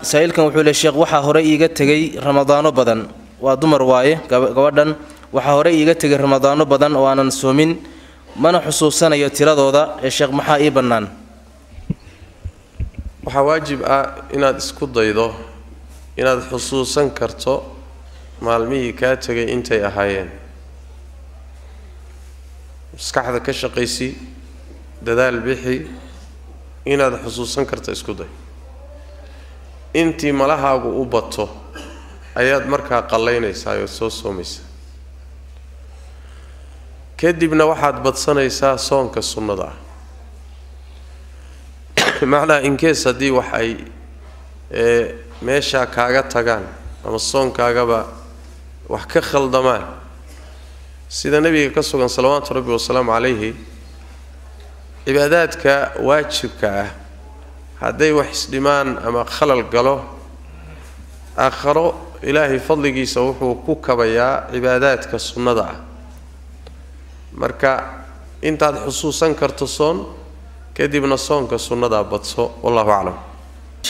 saa-iilkan wuxuu le sheekh waxaa hore iiga tegay ramadaano badan waa dumar waaye gabadhan waxaa hore iiga tegay ramadaano badan oo aanan soomin mana xusuusanayo tiradooda ee sheekh maxaa ii bannaan waxaa waajib ah inaad isku daydo inaad xusuusan karto maalmihii kaa tegay intay ahaayeen maskaxda ka shaqaysi dadaal bixi inaad xusuusan karto isku day intii malahaagu u bato ayaad markaa qallaynaysaa ood soo soomaysaa kadibna waxaad badsanaysaa soonka sunnada ah macnaha inkees haddii wax ay ee meeshaa kaaga tagaan ama soonkaagaba wax ka khaldamaan sida nebiga ka sugan salawaatu rabbi wasalaamu calayhi cibaadaadka waajibka ah hadday wax isdhimaan ama khalal galo aakharo ilaahay fadligiisa wuxuu ku kabayaa cibaadaadka sunnada ah marka intaad xusuusan karto soon kadibna soonka sunnadaa badso wallahu aclam